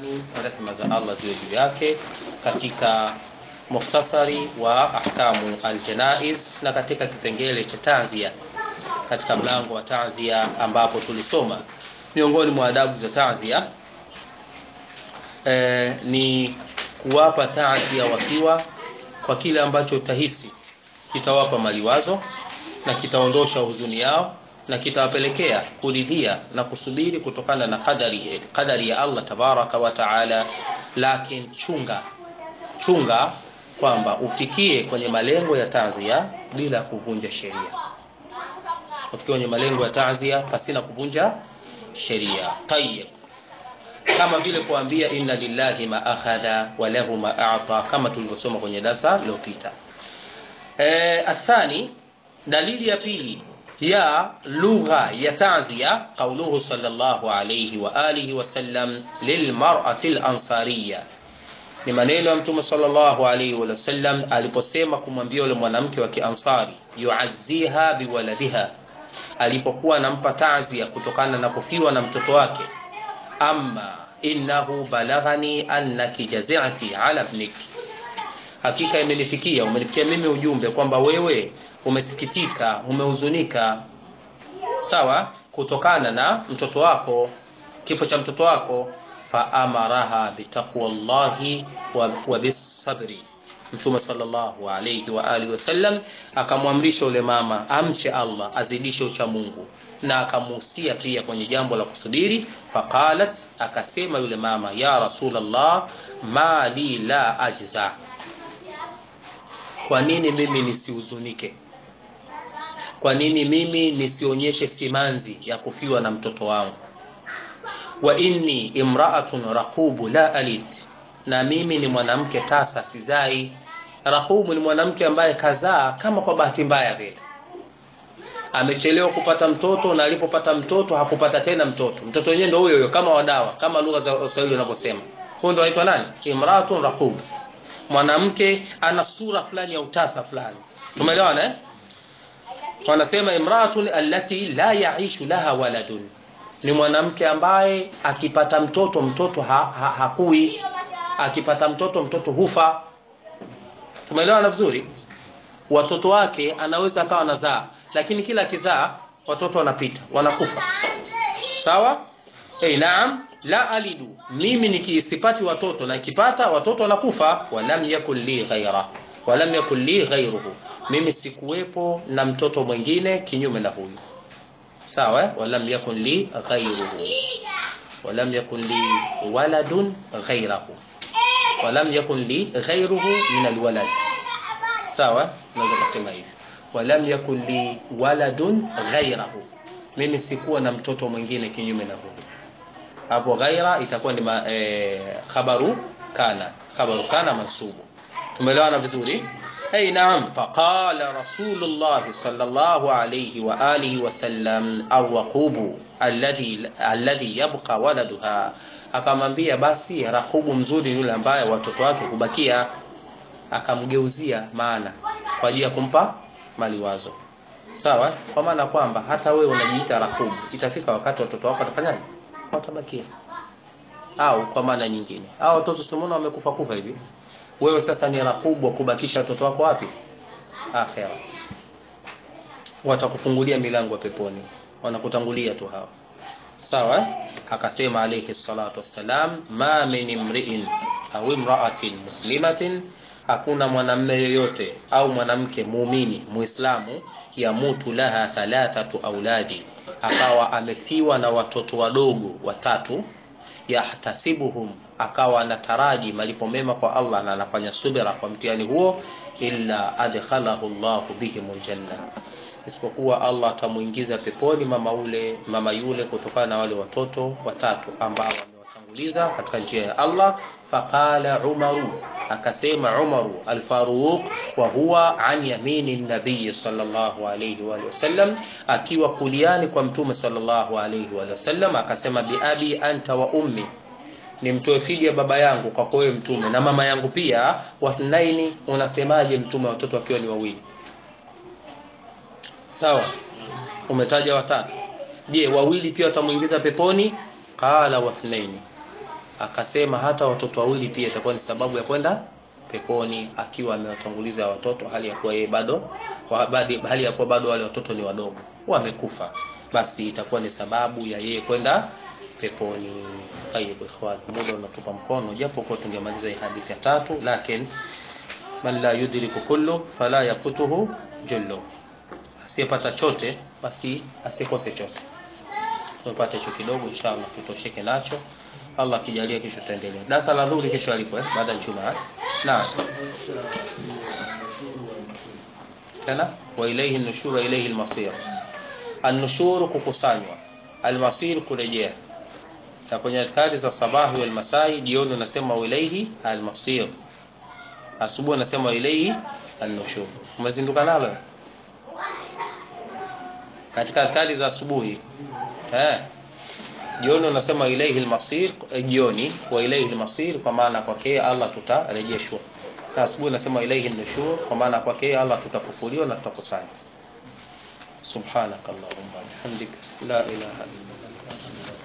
Albani rehma za Allah ziwe juu yake katika mukhtasari wa ahkamu aljanaiz na katika kipengele cha tanzia katika mlango wa tanzia ambapo tulisoma miongoni mwa adabu za tanzia e, ni kuwapa tanzia wakiwa kwa kile ambacho utahisi kitawapa maliwazo na kitaondosha huzuni yao na kitawapelekea kuridhia na kusubiri kutokana na kadari, kadari ya Allah tabaraka wa taala lakini chunga chunga kwamba ufikie kwenye malengo ya tanzia bila kuvunja sheria ufikie kwenye malengo ya tanzia pasina kuvunja sheria tayyib kama vile kuambia inna lillahi ma akhadha wa lahu ma a'ta kama tulivyosoma kwenye darasa lililopita e, athani dalili ya pili ya lugha ya tanzia qauluhu sallallahu alayhi wa alihi wasallam lilmar'ati al-ansariyya ni maneno ya mtume sallallahu alayhi wa sallam aliposema kumwambia yule mwanamke wa kiansari yuazziha biwaladiha alipokuwa anampa tanzia kutokana na kufiwa na mtoto wake amma innahu balaghani annaki jazi'ati ala ibniki hakika imenifikia umenifikia mimi ujumbe kwamba wewe umesikitika umehuzunika sawa kutokana na mtoto wako kifo cha mtoto wako faamaraha bitaqwallahi wa, wa bisabri mtume sallallahu alayhi wa alihi wasallam akamwamrisha yule mama amche Allah azidishe ucha Mungu na akamuhusia pia kwenye jambo la kusubiri faqalat akasema yule mama ya rasulullah ma li la ajza kwa nini mimi nisihuzunike kwa nini mimi nisionyeshe simanzi ya kufiwa na mtoto wangu wa inni imra'atun raqubu la alit na mimi ni mwanamke tasa sizai raqubu ni mwanamke ambaye kazaa kama kwa bahati mbaya vile amechelewa kupata mtoto na alipopata mtoto hakupata tena mtoto mtoto wenyewe ndio huyo huyo kama wadawa kama lugha za Kiswahili wanavyosema huyo ndio anaitwa nani imra'atun raqub mwanamke ana sura fulani ya utasa fulani tumeelewana eh wanasema imra'atun allati la ya'ishu laha waladun ni mwanamke ambaye akipata mtoto mtoto ha, ha, hakui akipata mtoto mtoto hufa tumeelewana vizuri watoto wake anaweza akawa anazaa lakini kila kizaa watoto wanapita wanakufa sawa hey, naam la alidu mimi nikisipati watoto na kipata watoto wanakufa walam yakul li ghaira walam yakul li ghairuhu mimi sikuwepo na mtoto mwingine kinyume na huyu sawa walam yakun li ghairuhu walam yakun li waladun ghairahu walam yakun li ghairuhu min alwalad sawa naweza kusema hivi walam yakun li waladun ghairahu mimi sikuwa na mtoto mwingine kinyume na huyu hapo ghaira itakuwa ni e, khabaru kana khabaru kana mansubu tumeelewana vizuri أي نعم فقال رسول الله صلى الله عليه وآله وسلم الرقوب الذي الذي يبقى ولدها akamwambia basi rakubu mzuri yule ambaye watoto wake kubakia akamgeuzia maana kwa ajili ya kumpa maliwazo sawa kwa maana kwamba hata wewe unajiita rakubu itafika wakati watoto wako watafanyaje watabakia au kwa maana nyingine au watoto sumuna wamekufa kufa hivi wewe sasa ni rakubu kubakisha watoto wako wapi akhera watakufungulia milango ya peponi wanakutangulia tu hawa sawa akasema alayhi salatu wassalam ma min imri'in au imra'atin muslimatin hakuna mwanamume yoyote au mwanamke muumini muislamu yamutu laha thalathatu auladi akawa amefiwa na watoto wadogo watatu yahtasibuhum akawa anataraji malipo mema kwa Allah na anafanya subira kwa mtihani huo illa adkhalahu Allah bihim aljanna isipokuwa Allah atamuingiza peponi mama ule mama yule kutokana na wale watoto watatu ambao wamewatanguliza katika njia ya Allah faqala Umaru akasema Umaru al-Faruq wa huwa an yamini nabii sallallahu alayhi wa sallam akiwa kuliani kwa mtume sallallahu alayhi wa sallam akasema bi abi anta wa ummi nimtoe fidia baba yangu kwa kwa mtume na mama yangu pia wathnaini unasemaje mtume watoto wakiwa ni wawili sawa umetaja watatu je wawili pia watamuingiza peponi qala wathnaini akasema hata watoto wawili pia itakuwa ni sababu ya kwenda peponi akiwa amewatanguliza watoto hali ya kuwa yeye bado hali ya kuwa bado wale watoto ni wadogo wamekufa basi itakuwa ni sababu ya yeye kwenda peponi tayib ikhwan muda unatupa mkono japo kwa tungemaliza hii hadithi ya tatu lakini man la yudriku kullu fala yafutuhu jullu asiyepata chote basi asikose chote tupate hicho kidogo inshallah tutosheke nacho Allah akijalia kesho tutaendelea darasa la dhuhuri kesho alipo eh baada ya Ijumaa naam tena wa ilayhi an-nushur wa ilayhi al-masir an-nushur kukusanywa al-masir kurejea na kwenye adhkari za sabahi wal masai jioni unasema wa ilayhi al-masir asubuhi unasema wa ilayhi an-nushur umezinduka nalo katika adhkari za asubuhi eh jioni unasema ilayhi al-masir jioni wa ilayhi al-masir kwa maana kwake Allah tutarejeshwa na asubuhi unasema ilayhi an-nushur kwa maana kwake Allah tutafufuliwa na tutakusanya subhanakallahumma bihamdika la ilaha illa anta